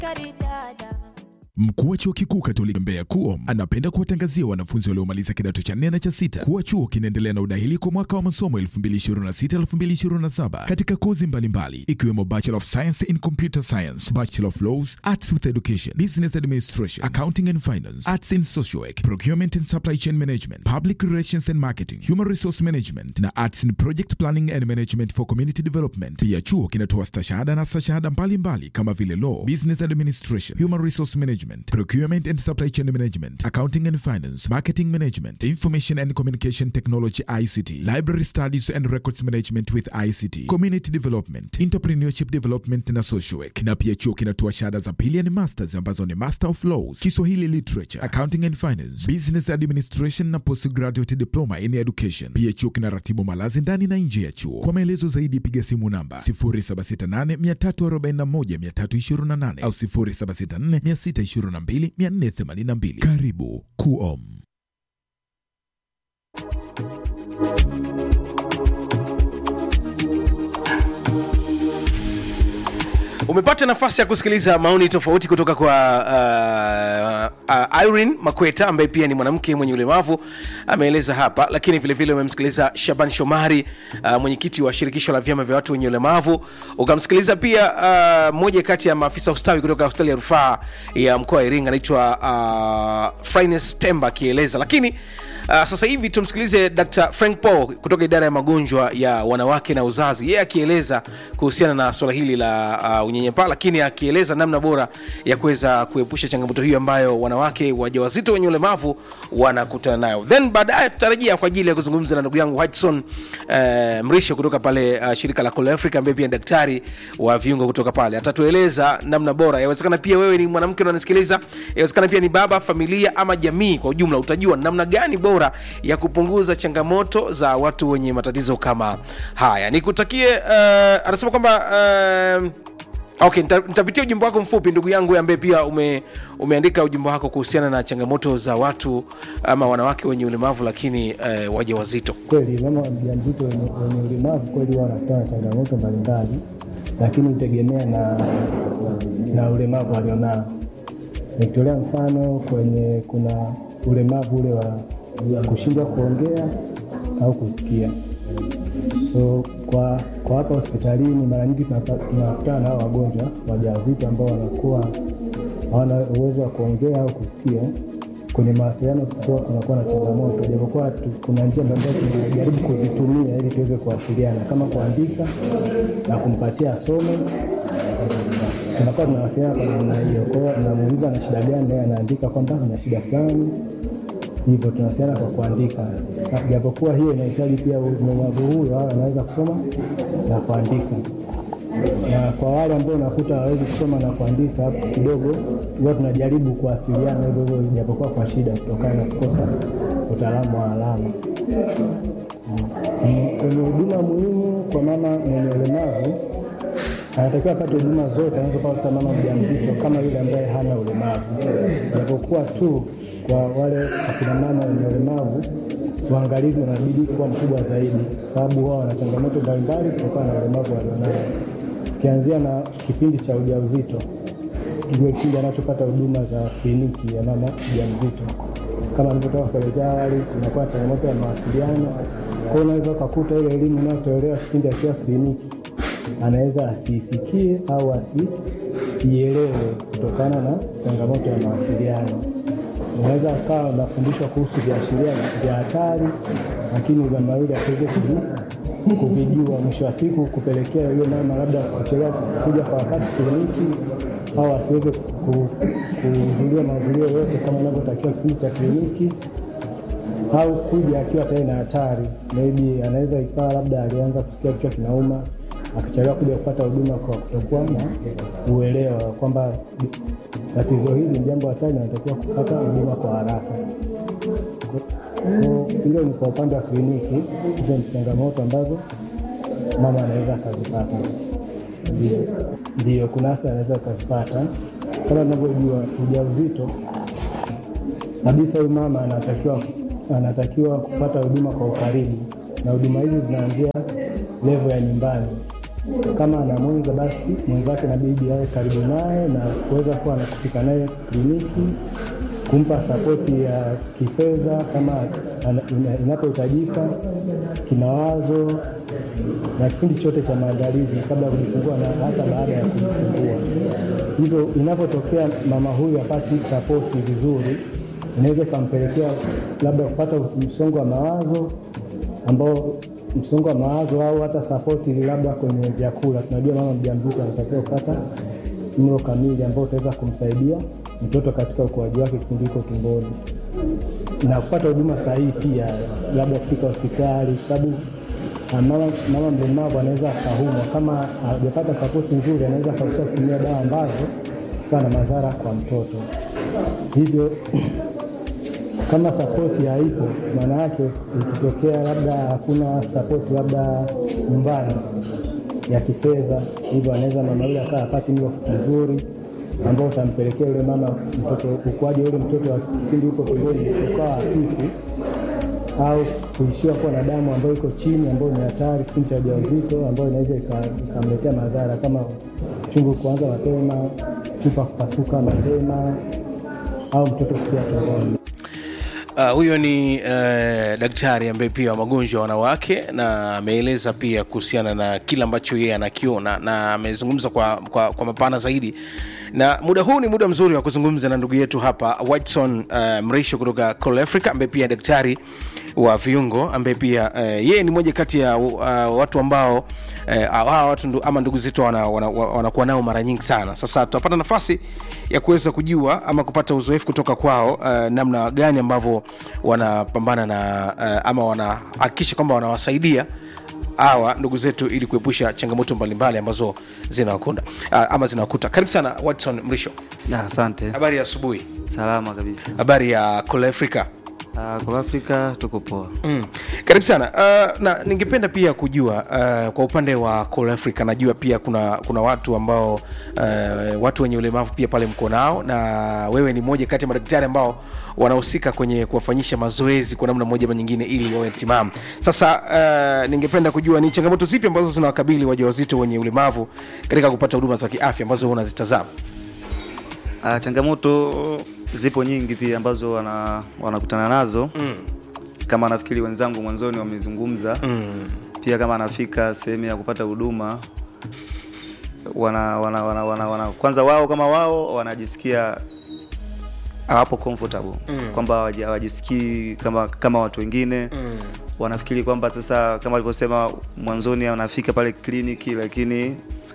Karidada. Mkuu wa chuo kikuu Katoliki Mbeya KUOM anapenda kuwatangazia wanafunzi waliomaliza kidato cha nne na cha sita kuwa chuo kinaendelea na udahili kwa mwaka wa masomo 2026-2027 katika kozi mbalimbali ikiwemo Bachelor of Science in Computer Science, Bachelor of Laws, Arts with Education, Business Administration, Accounting and Finance, Arts in Social Work, Procurement and Supply Chain Management, Public Relations and Marketing, Human Resource Management na Arts in Project Planning and Management for Community Development. Pia chuo kinatoa stashahada na stashahada mbalimbali kama vile Law, Business Administration, Human Resource Management, Procurement and Supply Chain Management, Accounting and Finance, Marketing Management, Information and Communication Technology ICT, Library Studies and Records Management with ICT, Community Development, Entrepreneurship Development na Social Work. Na pia chuo kinatoa shahada za pili ni masters ambazo ni Master of Laws, Kiswahili Literature, Accounting and Finance, Business Administration na Postgraduate Diploma in Education. Pia chuo kinaratibu malazi ndani na nje ya chuo. Kwa maelezo zaidi piga simu namba 0768 341 328 au 0764 622 482. Karibu KUOM. umepata nafasi ya kusikiliza maoni tofauti kutoka kwa uh, uh, Irene Makweta ambaye pia ni mwanamke mwenye ulemavu ameeleza hapa, lakini vilevile umemsikiliza Shaban Shomari uh, mwenyekiti wa shirikisho la vyama vya watu wenye ulemavu. Ukamsikiliza pia uh, mmoja kati ya maafisa ustawi kutoka hospitali ya rufaa ya mkoa wa Iringa anaitwa uh, Frines Temba akieleza, lakini Uh, sasa hivi tumsikilize Dr. Frank Paul kutoka idara ya magonjwa ya wanawake na uzazi, yeye akieleza kuhusiana na swala hili la uh, unyenyepaa, lakini akieleza namna bora ya kuweza kuepusha changamoto hiyo ambayo wanawake wajawazito wenye ulemavu wanakutana nayo. Then baadaye tutarejea kwa ajili ya kuzungumza na ndugu yangu Whiteson uh, Mrisho kutoka pale uh, shirika la Call Africa ambaye pia ni daktari wa viungo kutoka pale, atatueleza namna bora. Yawezekana pia wewe ni mwanamke unanisikiliza, yawezekana pia ni baba, familia ama jamii kwa ujumla, utajua namna gani bora ya kupunguza changamoto za watu wenye matatizo kama haya. Nikutakie uh, anasema kwamba uh, Okay, nita- nitapitia ujumbe wako mfupi ndugu yangu ambaye pia ume, umeandika ujumbe wako kuhusiana na changamoto za watu ama wanawake wenye ulemavu lakini eh, waja wazito. Kweli mama mjamzito wenye wenye ulemavu kweli huwa wanakutana na changamoto mbalimbali, lakini hutegemea na, na ulemavu alionao. Nikitolea mfano kwenye kuna ulemavu ule wa wa kushindwa kuongea au kusikia. So kwa kwa hapa hospitalini mara nyingi tunapa- tunakutana na hao wagonjwa wajawazito ambao wanakuwa hawana uwezo wa kuongea au kusikia. Kwenye mawasiliano kuwa kunakuwa na changamoto, japokuwa tu- kuna njia mbalimbali tunajaribu kuzitumia ili tuweze kuwasiliana, kama kuandika na kumpatia asome tunakuwa tunawasiliana kwa namna hiyo. Kwa hiyo namuuliza ana shida gani, naye anaandika kwamba ana shida fulani, hivyo tunawasiliana kwa kuandika, Na japokuwa hiyo inahitaji pia mlemavu huyo awe anaweza kusoma na kuandika. Na kwa wale ambao unakuta hawezi kusoma na kuandika, hapo kidogo huwa tunajaribu kuwasiliana hivyo hivyo, japokuwa kwa shida, kutokana na kukosa utaalamu wa alama. Mm, Kwenye huduma muhimu kwa mama mwenye ulemavu anatakiwa apate huduma zote anazopata mama mjamzito kama yule ambaye hana ulemavu, japokuwa tu kwa wale akina mama wenye ulemavu uangalizi unabidi kuwa mkubwa zaidi, sababu wao wana changamoto mbalimbali kutokana na ulemavu walionao, ukianzia na kipindi cha ujauzito ndio kipindi anachopata huduma za kliniki ya mama mjamzito. Kama nilivyotoka kuelezea awali, kunakuwa na changamoto ya mawasiliano. Kwa hiyo unaweza ukakuta ile elimu inayotolewa kipindi akiwa kliniki anaweza asiisikie au asiielewe kutokana na changamoto ya mawasiliano. Unaweza akawa unafundishwa kuhusu viashiria vya hatari, lakini mama yule asiweze kuvi- kuvijua, mwisho wa siku kupelekea yule mama labda kuchelewa kuja kwa wakati kliniki au asiweze ku- kuhudhuria mahudhurio yote kama inavyotakiwa kipindi cha kliniki au kuja akiwa tayari na hatari, maybe anaweza ikawa labda alianza kusikia kichwa kinauma, akichelewa kuja kupata huduma kwa kutokuwa na uelewa kwamba tatizo hili ni jambo hatari na anatakiwa kupata huduma kwa haraka. Kwa- Hilo ni kwa upande wa kliniki, hizo ni changamoto ambazo mama anaweza akazipata. Ndio, ndio, kuna afya anaweza akazipata kama tunavyojua ujauzito kabisa huyu mama anatakiwa anatakiwa kupata huduma kwa ukaribu, na huduma hizi zinaanzia levo ya nyumbani. kama ana mwenza, basi mwenzake inabidi awe karibu naye na kuweza kuwa anakufika naye kliniki, kumpa sapoti ya kifedha kama ana- ina- inapohitajika, kimawazo na kipindi chote cha maandalizi kabla ya kujifungua na hata baada ya kujifungua. Hivyo inapotokea mama huyu apati sapoti vizuri, inaweza ikampelekea labda kupata msongo wa mawazo ambao msongo wa mawazo au hata sapoti labda kwenye vyakula. Tunajua mama mjamzito anatakiwa kupata mlo kamili ambao utaweza kumsaidia mtoto katika ukuaji wake kipindi hiko tumboni na kupata huduma sahihi pia, labda kufika hospitali, kwa sababu ah, mama, mama mlemavu anaweza akaumwa kama hajapata sapoti nzuri, anaweza akaruhusiwa kutumia dawa ambazo zikawa na madhara kwa mtoto. Hivyo kama sapoti haipo, maana yake ikitokea labda hakuna sapoti labda nyumbani ya kifedha, hivyo anaweza mama yule akawa apati mlo mzuri ambao utampelekea yule mama mtoto ukuaji wa yule mtoto wa kipindi huko tumboni ukawa hafifu au kuishiwa kuwa na damu ambayo iko chini ambayo ni hatari kipindi cha ujauzito ambayo inaweza ika- ikamletea madhara kama chungu kuanza mapema, chupa kupasuka mapema au mtoto kufia tumboni. Uh, huyo ni uh, daktari ambaye pia wa magonjwa ya wanawake na ameeleza pia kuhusiana na kile ambacho yeye anakiona na amezungumza kwa, kwa, kwa mapana zaidi na muda huu ni muda mzuri wa kuzungumza na ndugu yetu hapa Whiteson uh, Mrisho kutoka Call Africa ambaye pia daktari wa viungo ambaye pia uh, yeye ni moja kati ya uh, watu ambao uh, hawa watu ndu, ama ndugu zetu wanakuwa wana, wana wanakuwa nao mara nyingi sana sasa tutapata nafasi ya kuweza kujua ama kupata uzoefu kutoka kwao uh, namna gani ambavyo wanapambana na uh, ama wanahakikisha kwamba wanawasaidia hawa ndugu zetu ili kuepusha changamoto mbalimbali ambazo zinawakuta uh, ama zinawakuta karibu sana watson mrisho Ah, Asante, habari ya asubuhi salama kabisa. habari ya Call africa Uh, kwa Afrika tuko poa. Mm. Karibu sana uh, na ningependa pia kujua uh, kwa upande wa Call Africa najua pia kuna kuna watu ambao uh, watu wenye ulemavu pia pale mko nao na wewe ni moja kati ya madaktari ambao wanahusika kwenye kuwafanyisha mazoezi kwa namna moja ama nyingine ili wawe timamu. Sasa uh, ningependa kujua ni changamoto zipi ambazo zinawakabili wajawazito wenye ulemavu katika kupata huduma za kiafya ambazo wewe unazitazama? Uh, changamoto zipo nyingi pia ambazo wana, wanakutana nazo mm. kama nafikiri wenzangu mwanzoni wamezungumza mm. pia kama anafika sehemu ya kupata huduma wana, wana, wana, wana, wana, kwanza wao kama wao wanajisikia hawapo comfortable mm. kwamba hawaji- hawajisikii kama kama watu wengine mm. wanafikiri kwamba sasa kama alivyosema mwanzoni anafika pale kliniki lakini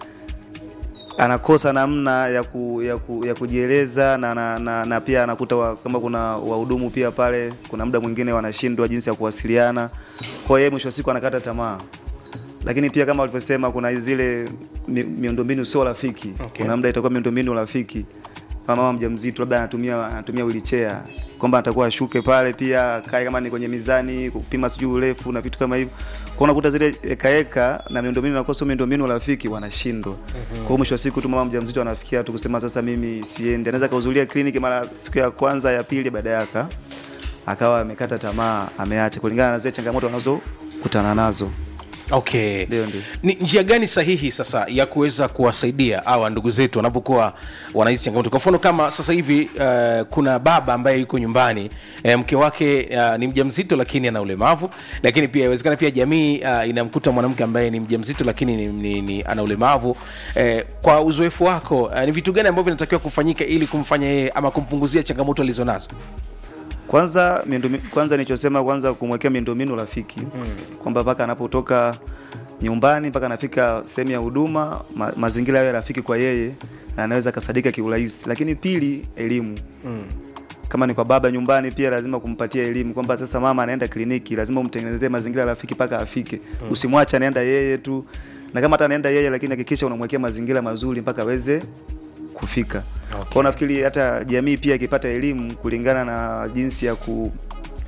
anakosa namna ya, ku, ya, ku, ya kujieleza na, na, na, na pia anakuta wa, kama kuna wahudumu pia pale kuna muda mwingine wanashindwa jinsi ya kuwasiliana kwa hiyo yeye mwisho wa siku anakata tamaa lakini pia kama walivyosema kuna zile mi, miundombinu sio rafiki Okay. kuna muda itakuwa miundombinu rafiki kama mama mjamzito labda anatumia anatumia wheelchair kwamba atakuwa ashuke pale pia kae kama ni kwenye mizani kupima sijui urefu na vitu kama hivyo kwa unakuta zile ekaeka na miundombinu inakuwa sio miundombinu rafiki wanashindwa kwa hiyo mwisho wa siku tu mama mjamzito anafikia tu kusema sasa mimi siendi anaweza kahudhuria kliniki mara siku ya kwanza ya pili baada yaka akawa amekata tamaa ameacha kulingana na zile changamoto wanazokutana nazo okay Ndio, ndio. ni njia gani sahihi sasa ya kuweza kuwasaidia hawa ndugu zetu wanapokuwa wanahisi changamoto kwa mfano kama sasa hivi uh, kuna baba ambaye yuko nyumbani uh, mke wake uh, ni mjamzito lakini ana ulemavu lakini pia inawezekana pia jamii uh, inamkuta mwanamke ambaye ni mjamzito lakini ni, ni, ni, ana ulemavu uh, kwa uzoefu wako uh, ni vitu gani ambavyo vinatakiwa kufanyika ili kumfanya yeye ama kumpunguzia changamoto alizonazo kwanza miundomi- kwanza nilichosema kwanza kumwekea miundombinu rafiki mm. kwamba mpaka anapotoka nyumbani mpaka anafika sehemu ya huduma ma, mazingira yawe rafiki kwa yeye na anaweza akasadika kiurahisi lakini pili elimu mm. kama ni kwa baba nyumbani pia lazima kumpatia elimu kwamba sasa mama anaenda kliniki lazima umtengenezee mazingira rafiki mpaka afike mm. usimwache anaenda yeye tu na kama hata anaenda yeye lakini hakikisha unamwekea mazingira mazuri mpaka aweze kufika okay. kwao nafikiri hata jamii pia ikipata elimu kulingana na jinsi ya ku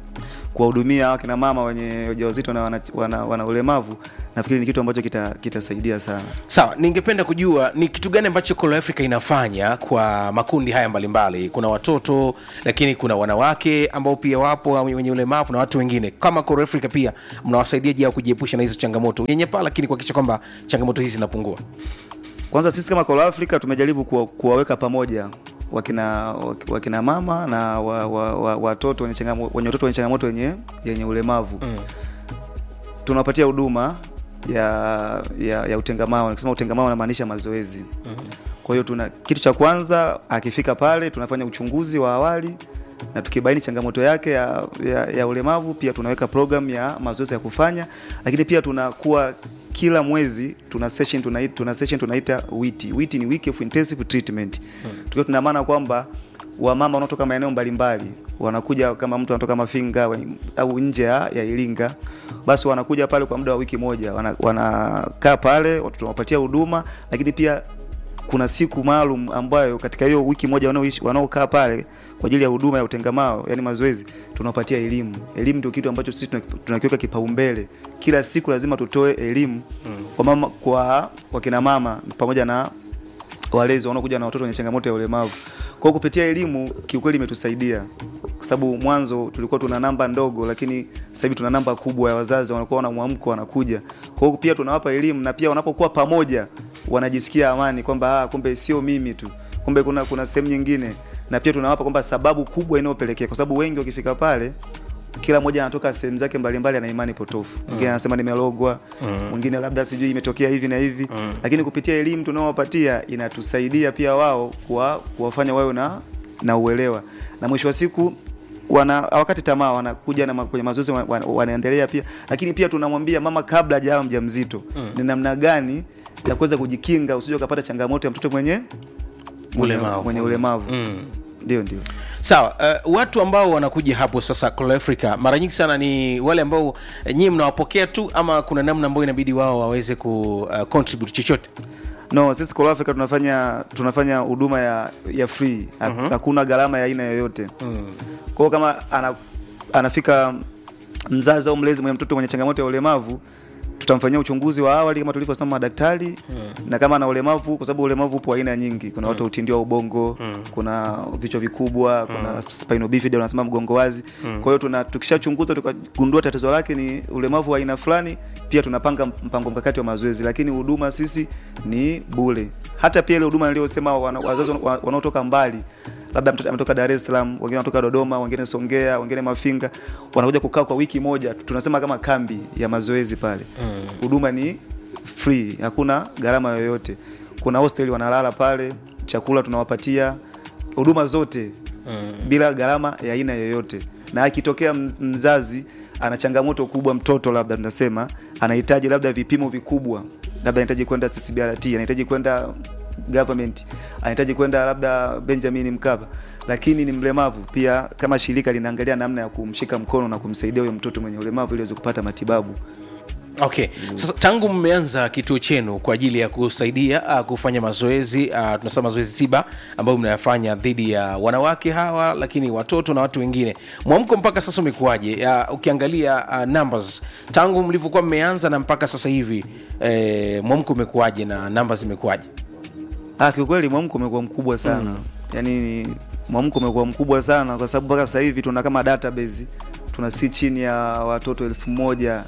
kuwahudumia hawa kina mama wenye ujauzito na wana, wana, wana ulemavu nafikiri ni kitu ambacho kita- kitasaidia sana sawa ningependa kujua ni kitu gani ambacho Call Africa inafanya kwa makundi haya mbalimbali kuna watoto lakini kuna wanawake ambao pia wapo wenye ulemavu na watu wengine kama Call Africa pia mnawasaidia je kujiepusha na hizo changamoto nyenyepaa lakini kuhakikisha kwamba changamoto hizi zinapungua kwanza sisi kama Call Africa tumejaribu kuwa, kuwaweka pamoja wakina wakina mama na wa, wa, wa, watoto wenye changamo- wenye watoto wenye changamoto yenye yenye ulemavu mm. tunawapatia huduma ya, ya, ya utengamao nikisema utengamao namaanisha mazoezi mm. kwa hiyo tuna kitu cha kwanza akifika pale tunafanya uchunguzi wa awali na tukibaini changamoto yake ya, ya, ya ulemavu pia tunaweka program ya mazoezi ya kufanya lakini pia tunakuwa kila mwezi tuna session tunaita, tuna session tunaita witi witi ni week of intensive treatment hmm. tukiwa tuna maana kwamba wamama wanaotoka maeneo mbalimbali wanakuja kama mtu anatoka mafinga wa- au nje ya, ya iringa basi wanakuja pale kwa muda wa wiki moja wana- wanakaa pale tunawapatia huduma lakini pia kuna siku maalum ambayo katika hiyo wiki moja wanaoishi wanaokaa pale kwa ajili ya huduma ya utengamao yani mazoezi tunawapatia elimu elimu ndio kitu ambacho sisi tunaki- tunakiweka kipaumbele kila siku lazima tutoe elimu mm. kwa mama kwa wakina mama pamoja na walezi wanaokuja na watoto wenye changamoto ya ulemavu kwa hiyo kupitia elimu kiukweli imetusaidia kwa sababu mwanzo tulikuwa tuna namba ndogo lakini sasa hivi tuna namba kubwa ya wazazi wanakuwa wana mwamko wanakuja kwa hiyo pia tunawapa elimu na pia wanapokuwa pamoja wanajisikia amani kwamba ah, kumbe sio mimi tu kumbe kuna kuna sehemu nyingine na pia tunawapa kwamba sababu kubwa inayopelekea kwa sababu wengi wakifika pale kila mmoja anatoka sehemu zake mbalimbali ana imani potofu mwingine anasema nimelogwa mwingine labda sijui imetokea hivi na hivi lakini kupitia elimu tunaowapatia inatusaidia pia wao kuwa, kuwafanya wawe na na uelewa na mwisho wa siku wana wakati tamaa wanakuja na ma- kwenye mazoezi wana- wana- wanaendelea pia lakini pia tunamwambia mama kabla hajawa mjamzito ni namna gani ya kuweza kujikinga usije ukapata changamoto ya mtoto mwenye mwenye, Ulemavu. mwenye ulemavu Mm. ndio ndio sawa uh, watu ambao wanakuja hapo sasa Call Africa mara nyingi sana ni wale ambao eh, nyinyi mnawapokea tu ama kuna namna ambayo inabidi wao waweze ku uh, contribute chochote no sisi Call Africa tunafanya tunafanya huduma ya ya free Ha- hakuna gharama ya aina yoyote kwa hiyo kama ana, anafika mzazi au mlezi mwenye mtoto mwenye changamoto ya ulemavu tutamfanyia uchunguzi wa awali kama tulivyosema madaktari na kama ana ulemavu kwa sababu ulemavu upo aina nyingi kuna watu utindio wa ubongo kuna vichwa vikubwa kuna spinal bifida wanasema mgongo wazi kwa hiyo tuna tukishachunguza tukagundua tatizo lake ni ulemavu wa aina fulani pia tunapanga mpango mkakati wa mazoezi lakini huduma sisi ni bure hata pia ile huduma niliyosema wana- wazazi wana- wanaotoka mbali labda mtoto ametoka Dar es Salaam, wengine wanatoka Dodoma, wengine Songea, wengine Mafinga, wanakuja kukaa kwa wiki moja, tunasema kama kambi ya mazoezi pale. Huduma ni free, hakuna gharama yoyote. Kuna hostel wanalala pale, chakula tunawapatia, huduma zote bila gharama ya aina yoyote. Na akitokea mz- mzazi ana changamoto kubwa, mtoto labda tunasema anahitaji labda vipimo vikubwa, labda anahitaji kwenda CCBRT, anahitaji kwenda government anahitaji kwenda labda Benjamin Mkapa, lakini ni mlemavu pia, kama shirika linaangalia namna ya kumshika mkono na kumsaidia huyo mtoto mwenye ulemavu ili aweze kupata matibabu. okay sasa tangu mmeanza kituo chenu kwa ajili ya kusaidia uh, kufanya mazoezi uh, tunasema mazoezi tiba ambayo mnayafanya dhidi ya wanawake hawa lakini watoto na watu wengine mwamko mpaka sasa umekuwaje uh, ukiangalia uh, numbers tangu mlivyokuwa mmeanza na mpaka sasa hivi eh, mwamko umekuwaje na numbers zimekuwaje Ah, kiukweli mwamko umekuwa mkubwa sana mm. Yaani mwamko umekuwa mkubwa sana kwa sababu mpaka sasa hivi tuna kama database tuna si chini ya watoto elfu moja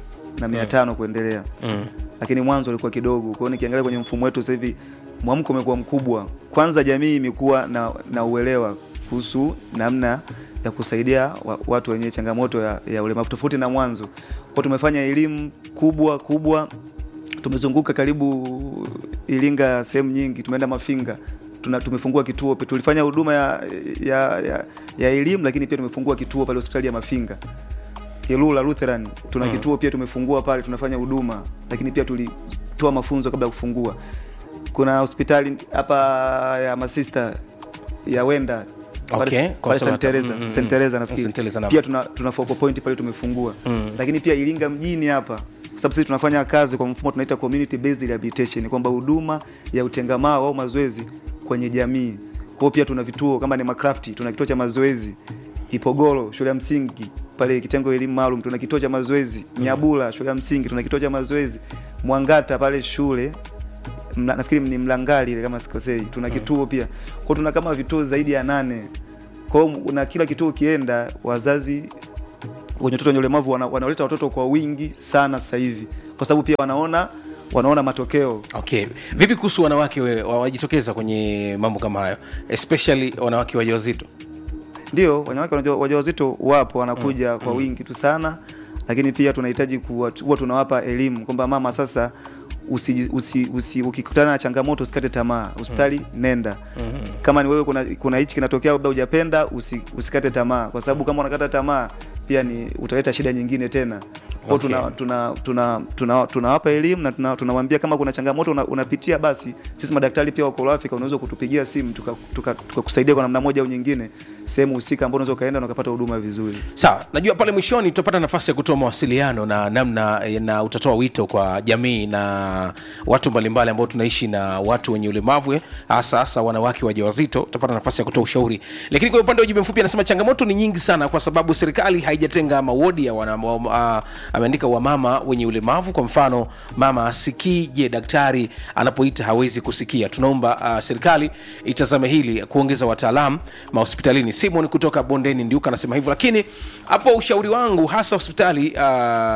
na mia tano kuendelea mm. lakini mwanzo ulikuwa kidogo. Kwa hiyo nikiangalia kwenye mfumo wetu sasa hivi mwamko umekuwa mkubwa. Kwanza jamii imekuwa na, na uelewa kuhusu namna ya kusaidia wa, watu wenye changamoto ya, ya ulemavu tofauti na mwanzo. Kwa tumefanya elimu kubwa kubwa, tumezunguka karibu Iringa sehemu nyingi, tumeenda Mafinga tuna, tumefungua kituo tulifanya huduma ya, ya, ya, ya elimu, lakini pia tumefungua kituo pale hospitali ya Mafinga Ilula Lutheran tuna mm. kituo pia tumefungua pale, tunafanya huduma, lakini pia tulitoa mafunzo kabla ya kufungua. Kuna hospitali hapa ya masista ya Wenda Okay, pale pale Consolata. St. Teresa Mm, mm, St. Teresa nafikiri St. Teresa na- pia tuna, tuna focal point pale tumefungua Mm. lakini pia Iringa mjini hapa kwa sababu sisi tunafanya kazi kwa mfumo tunaita community based rehabilitation, kwamba huduma ya utengamao au mazoezi kwenye jamii. Kwa hiyo pia tuna vituo kama ni Macraft, tuna kituo cha mazoezi Ipogoro shule ya msingi pale kitengo elimu maalum tuna kituo cha mazoezi Nyabula shule ya msingi tuna kituo cha mazoezi Mwangata pale shule mla, nafikiri ni Mlangali ile kama sikosei tuna kituo pia kwa tuna kama vituo zaidi ya nane kwa hiyo na kila kituo ukienda wazazi wenye watoto wenye ulemavu wana, wanaleta watoto kwa wingi sana sasa hivi kwa sababu pia wanaona wanaona matokeo okay vipi kuhusu wanawake we- wa- wajitokeza kwenye mambo kama hayo especially wanawake wajawazito ndio wanawake waja- wajawazito wapo wanakuja kwa wingi tu sana lakini pia tunahitaji kuwa huwa tunawapa elimu kwamba mama sasa usi, usi, usi, ukikutana na changamoto usikate tamaa hospitali nenda kama ni wewe kuna kuna hichi kinatokea labda hujapenda usi, usikate tamaa kwa sababu kama unakata tamaa pia ni utaleta shida nyingine tena kwa Okay. okay. tuna tuna tuna tunawapa elimu na tuna- tunawambia kama kuna changamoto una, unapitia basi sisi madaktari pia wako Afrika unaweza kutupigia simu tukakusaidia tuka, tuka tukakusaidia kwa namna moja au nyingine sehemu husika ambao unaweza ukaenda na ukapata huduma vizuri sawa najua pale mwishoni tutapata nafasi ya kutoa mawasiliano na namna na utatoa wito kwa jamii na watu mbalimbali ambao tunaishi na watu wenye ulemavu eh, hasa hasa wanawake wajawazito utapata nafasi ya kutoa ushauri lakini kwa upande wa ujumbe mfupi anasema changamoto ni nyingi sana kwa sababu serikali haijatenga mawodi ya wana, wa, uh, ameandika wamama wenye ulemavu kwa mfano mama asikii je daktari anapoita hawezi kusikia tunaomba uh, serikali itazame hili kuongeza wataalam mahospitalini simon kutoka bondeni ndiuka anasema hivyo lakini hapo ushauri wangu hasa hospitali uh,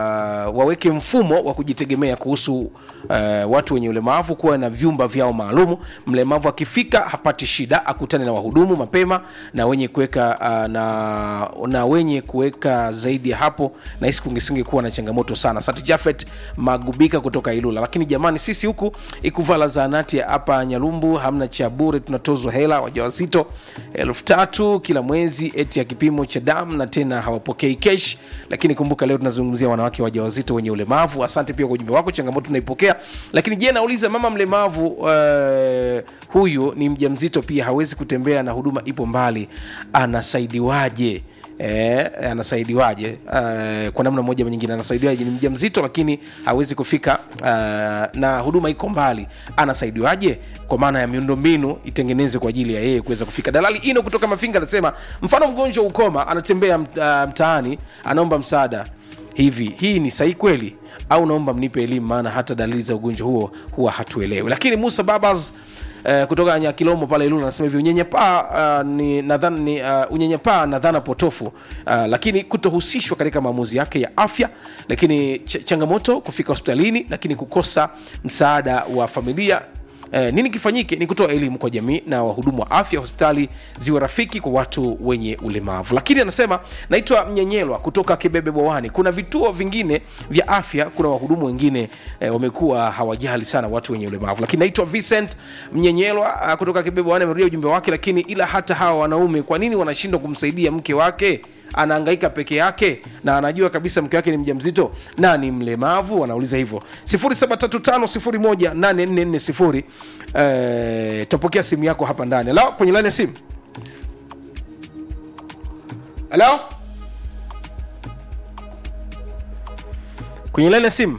waweke mfumo wa kujitegemea kuhusu uh, watu wenye ulemavu kuwa na vyumba vyao maalumu mlemavu akifika hapati shida akutane na wahudumu mapema na wenye kuweka uh, na, na wenye kuweka zaidi ya hapo nahisi kungesinge kuwa na changamoto sana sati jafet magubika kutoka ilula lakini jamani sisi huku ikuvala zaanati ya hapa nyalumbu hamna cha bure tunatozwa hela wajawazito elfu tatu kila mwezi eti ya kipimo cha damu na tena hawapokei kesh lakini kumbuka leo tunazungumzia wanawake wajawazito wenye ulemavu asante pia kwa ujumbe wako changamoto tunaipokea lakini je nauliza mama mlemavu uh, huyu ni mjamzito pia hawezi kutembea na huduma ipo mbali anasaidiwaje Eh, anasaidiwaje uh, kwa namna moja ama nyingine anasaidiwaje ni mja mzito lakini hawezi kufika uh, na huduma iko mbali anasaidiwaje kwa maana ya miundombinu itengenezwe kwa ajili ya yeye kuweza kufika dalali ino kutoka mafinga anasema mfano mgonjwa ukoma anatembea mt- uh, mtaani anaomba msaada hivi hii ni sahihi kweli au naomba mnipe elimu maana hata dalili za ugonjwa huo huwa hatuelewi lakini musa babas Uh, kutoka nyakilomo pale ilulu anasema hivi unyenyepaa uh, ni nadhani ni uh, unyenyepaa na dhana potofu uh, lakini kutohusishwa katika maamuzi yake ya afya lakini ch- changamoto kufika hospitalini lakini kukosa msaada wa familia Eh, nini kifanyike ni kutoa elimu kwa jamii na wahudumu wa afya hospitali ziwe rafiki kwa watu wenye ulemavu lakini anasema naitwa mnyenyelwa kutoka kibebe bwawani kuna vituo vingine vya afya kuna wahudumu wengine eh, wamekuwa hawajali sana watu wenye ulemavu lakini naitwa vincent mnyenyelwa ah, kutoka kibebe bwawani amerudia ujumbe wake lakini ila hata hawa wanaume kwa nini wanashindwa kumsaidia mke wake anaangaika peke yake na anajua kabisa mke wake ni mjamzito na ni mlemavu wanauliza hivyo 735 eh, tapokea simu yako hapa ndani halo kwenye laini ya simu halo kwenye laini ya simu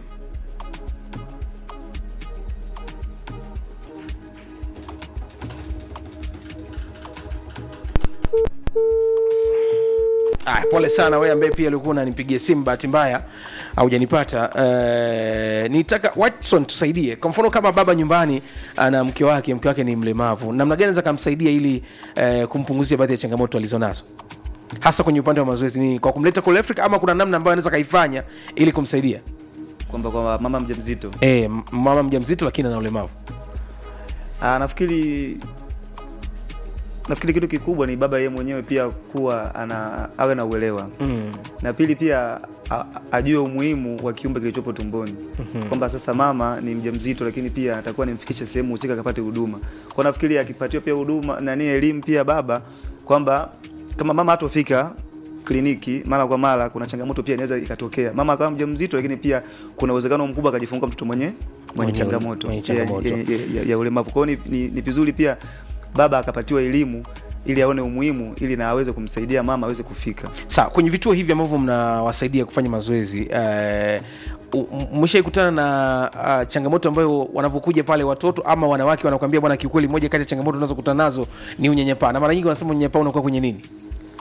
Aya, pole sana wewe ambaye pia ulikuwa unanipigia simu bahati mbaya haujanipata uh, nitaka watson tusaidie kwa mfano kama baba nyumbani ana mke wake mke wake ni mlemavu namna gani naweza kamsaidia ili uh, kumpunguzia baadhi ya changamoto alizonazo hasa kwenye upande wa mazoezi ni kwa kumleta kule afrika ama kuna namna ambayo anaweza kaifanya ili kumsaidia kwamba kwa mama mjamzito e, mama mja mzito lakini ana ulemavu Ah, nafikiri nafikiri kitu kikubwa ni baba yeye mwenyewe pia kuwa ana awe na uelewa mm. na pili pia a, a- ajue umuhimu wa kiumbe kilichopo tumboni mm-hmm. kwamba sasa mama ni mjamzito lakini pia atakuwa nimfikishe sehemu husika akapate huduma kwa nafikiri akipatiwa pia huduma nani elimu pia baba kwamba kama mama hatofika kliniki mara kwa mara kuna changamoto pia inaweza ikatokea mama akawa mjamzito lakini pia kuna uwezekano mkubwa akajifungua mtoto mwenye mwenye Mwenye- changamoto, mwenye ya- changamoto. ya, ya, ya, ya ulemavu kwao ni, ni, ni vizuri pia baba akapatiwa elimu ili aone umuhimu ili na aweze kumsaidia mama aweze kufika sawa kwenye vituo hivi ambavyo mnawasaidia kufanya mazoezi uh, mshaikutana na uh, changamoto ambayo wanavyokuja pale watoto ama wanawake wanakwambia bwana kiukweli moja kati ya changamoto unazokutana nazo ni unyanyapaa na mara nyingi wanasema unyanyapaa unakuwa kwenye nini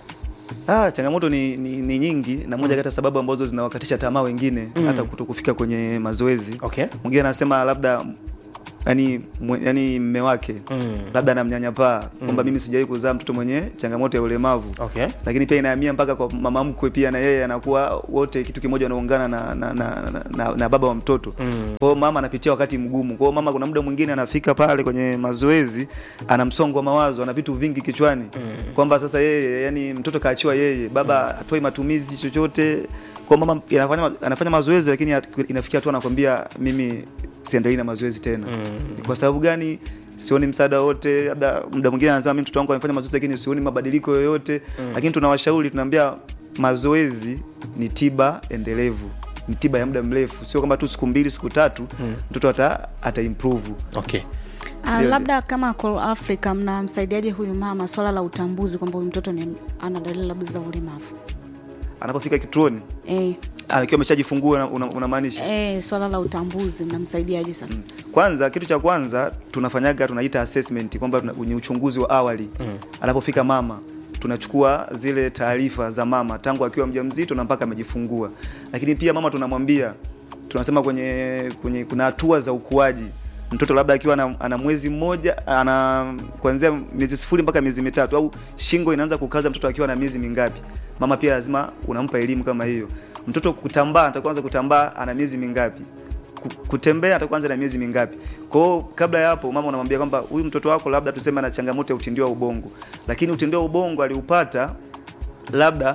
Ah, changamoto ni, ni, ni nyingi na moja kati ya sababu ambazo zinawakatisha tamaa wengine hata kuto kufika kwenye mazoezi. Okay. Mwingine anasema labda yani, mwe- yani mme wake labda anamnyanyapaa kwamba mimi sijawahi kuzaa mtoto mwenye changamoto ya ulemavu Okay. lakini pia inahamia mpaka kwa mama mkwe pia na yeye anakuwa wote kitu kimoja wanaungana na, na, na, na, na, na baba wa mtoto mm. kwa hiyo mama anapitia wakati mgumu kwa hiyo mama kuna muda mwingine anafika pale kwenye mazoezi ana msongo wa mawazo ana vitu vingi kichwani mm. kwamba sasa yeye yani mtoto kaachiwa yeye baba hatoi matumizi chochote kwa hiyo mama anafanya, anafanya mazoezi lakini inafikia tu anakwambia mimi siendelei na mazoezi tena mm. kwa sababu gani sioni msaada wote labda muda mwingine anasema mimi mtoto wangu amefanya mazoezi lakini sioni mabadiliko yoyote mm. lakini tunawashauri tunaambia mazoezi ni tiba endelevu ni tiba ya muda mrefu sio kama tu siku mbili siku tatu mtoto ata, ata improve okay Uh, Ndio, labda kama Call Africa mnamsaidiaje huyu mama swala la utambuzi kwamba huyu mtoto ni ana dalili labda za ulemavu anapofika kituoni eh, akiwa ameshajifungua una- una- unamaanisha eh, swala la utambuzi mnamsaidiaje sasa kwanza kitu cha kwanza tunafanyaga tunaita assessment kwamba tuna- ni uchunguzi wa awali mm. anapofika mama tunachukua zile taarifa za mama tangu akiwa mjamzito na mpaka amejifungua lakini pia mama tunamwambia tunasema kwenye, kwenye kuna hatua za ukuaji mtoto labda akiwa ana, ana mwezi mmoja ana kuanzia miezi sifuri mpaka miezi mitatu au shingo inaanza kukaza mtoto akiwa na miezi mingapi mama pia lazima unampa elimu kama hiyo mtoto kutambaa atakuanza kutambaa ana miezi mingapi ku- kutembea atakuanza na miezi mingapi kwa hiyo kabla ya hapo mama unamwambia kwamba huyu mtoto wako labda tuseme ana changamoto ya utindio wa ubongo lakini utindio wa ubongo aliupata labda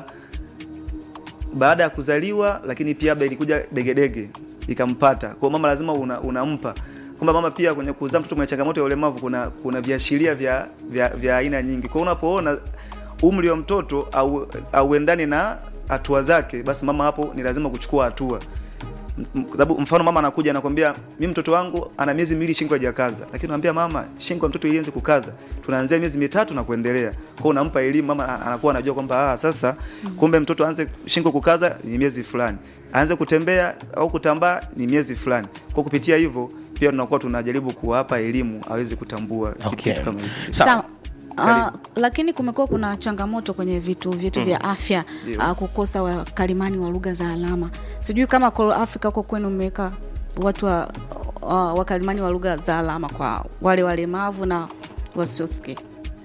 baada ya kuzaliwa lakini pia labda ilikuja degedege ikampata kwa hiyo mama lazima una, unampa kwamba mama pia kwenye kuzaa mtoto mwenye changamoto ya ulemavu kuna kuna viashiria vya vya vya aina nyingi kwa hiyo unapoona umri wa mtoto au auendani na hatua zake basi mama hapo ni lazima kuchukua hatua M- kwa sababu mfano mama anakuja anakwambia mimi mtoto wangu ana miezi miwili shingo hajakaza lakini unamwambia mama shingo ya mtoto ianze kukaza tunaanzia miezi mitatu na kuendelea kwa hiyo unampa elimu mama a- anakuwa anajua kwamba ah sasa kumbe mtoto aanze shingo kukaza ni miezi fulani aanze kutembea au kutambaa ni miezi fulani kwa kupitia hivyo pia tunakuwa tunajaribu kuwapa elimu aweze kutambua kitu- Okay. kitu kama hivyo Sawa. Uh, lakini kumekuwa kuna changamoto kwenye vituo vyetu vya afya Ndio. uh, kukosa wakalimani wa lugha za alama. Sijui kama Call Africa huko kwenu mmeweka watu wa uh, wakalimani wa lugha za alama kwa wale walemavu na wasiosikia.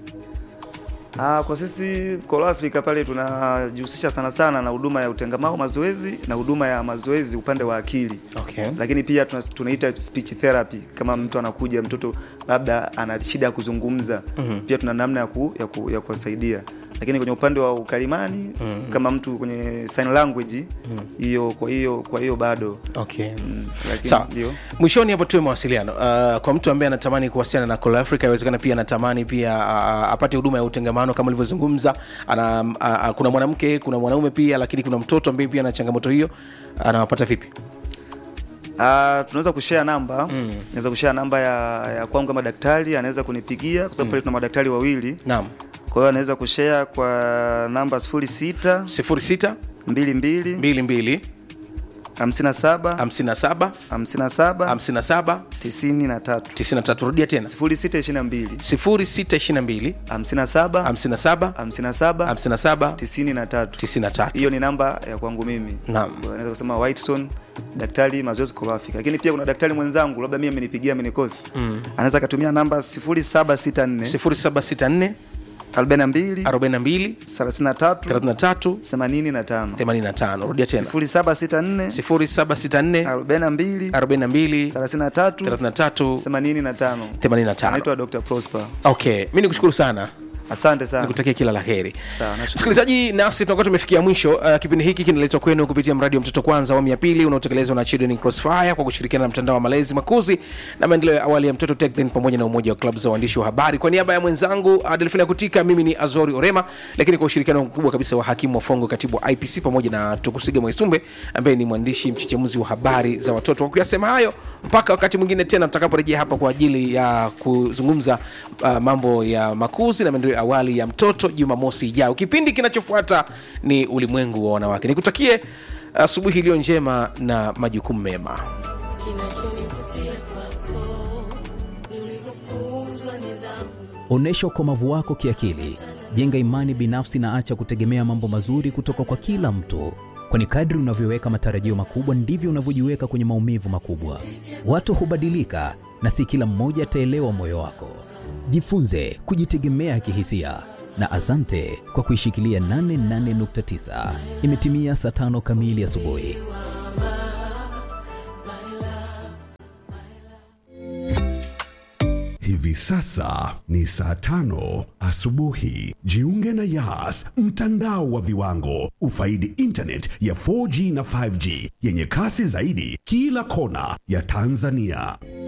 Ah, kwa sisi Call Africa pale tunajihusisha sana sana na huduma ya utengamao mazoezi na huduma ya mazoezi upande wa akili Okay. lakini pia tuna- tunaita speech therapy kama mtu anakuja mtoto labda ana shida ya kuzungumza mm-hmm. pia tuna namna ya, ku, ya, ku, ya kuwasaidia lakini kwenye upande wa ukalimani mm-hmm. kama mtu kwenye sign language hiyo kwa hiyo kwa hiyo bado okay mm, lakini sawa ndio mwishoni hapo tuwe mawasiliano uh, kwa mtu ambaye anatamani kuwasiliana na Call Africa inawezekana pia anatamani pia uh, apate huduma ya utengamano kama ulivyozungumza ana uh, uh, kuna mwanamke kuna mwanaume pia lakini kuna mtoto ambaye pia ana changamoto hiyo anawapata vipi Ah, tunaweza kushare namba mm. naweza kushare namba ya, ya kwangu kama daktari anaweza kunipigia kwa sababu pale tuna madaktari wawili naam kwa hiyo anaweza kushare kwa namba 06 06 22 22 57 57 57 57 93 93 rudia tena 0622 0622 57 57 57 57 93 93 hiyo ni namba ya kwangu mimi Naam. Kwa hiyo naweza kusema Whiteson daktari mazoezi Call Africa lakini pia kuna daktari mwenzangu labda mimi amenipigia amenikosa mm. anaweza akatumia namba 0764 0764 42 42 33 33 85 85 rudia tena 0764 0764 42 42 33 33 85 85 anaitwa Dr. Prosper okay mi nikushukuru sana asante sana nikutakia kila la heri Sawa, nashukuru. msikilizaji nasi tunakuwa tumefikia mwisho uh, kipindi hiki kinaletwa kwenu kupitia mradi wa mtoto kwanza awamu ya pili unaotekelezwa na Children in crossfire kwa kushirikiana na mtandao wa malezi makuzi na maendeleo ya awali ya mtoto TechThen pamoja na umoja wa klabu za waandishi wa habari kwa niaba ya mwenzangu uh, delfina kutika mimi ni azori orema lakini kwa ushirikiano mkubwa kabisa wa hakimu wafongo katibu wa ipc pamoja na tukusiga mwaisumbe ambaye ni mwandishi mchechemuzi wa habari za watoto kwa kuyasema hayo mpaka wakati mwingine tena tutakaporejea hapa kwa ajili ya kuzungumza uh, mambo ya makuzi na maendeleo ya awali ya mtoto jumamosi ijayo kipindi kinachofuata ni ulimwengu wa wanawake nikutakie asubuhi iliyo njema na majukumu mema kinachonivutia kwako ni ulivyofunzwa nidhamu Onyesha ukomavu wako kiakili, Jenga imani binafsi na acha kutegemea mambo mazuri kutoka kwa kila mtu, kwani kadri unavyoweka matarajio makubwa ndivyo unavyojiweka kwenye maumivu makubwa. Watu hubadilika na si kila mmoja ataelewa moyo wako. Jifunze kujitegemea kihisia na asante kwa kuishikilia 88.9. Imetimia saa tano kamili asubuhi. Hivi sasa ni saa tano asubuhi. Jiunge na Yas, mtandao wa viwango. Ufaidi internet ya 4G na 5G yenye kasi zaidi kila kona ya Tanzania.